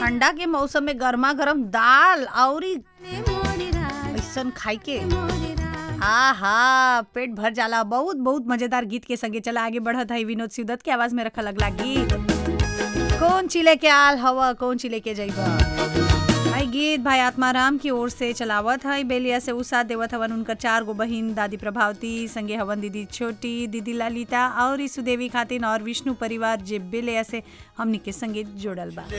ठंडा के मौसम में गर्मा गर्म दाल और ऐसन खाई के हाँ हाँ पेट भर जाला बहुत बहुत मजेदार गीत के संगे चला आगे बढ़त है विनोद सिवदत के आवाज में रखल अगला गीत कौन चिले के आल हवा कौन चिले के जइबा भाई गीत भाई आत्माराम की ओर से चलावत है बेलिया से उ साथ देवत हवन उनकर चार गो बहिन दादी प्रभावती संगे हवन दीदी छोटी दीदी ललिता और सुदेवी खातिन और विष्णु परिवार जे बेलिया से हमनी के संगे जोड़ल बा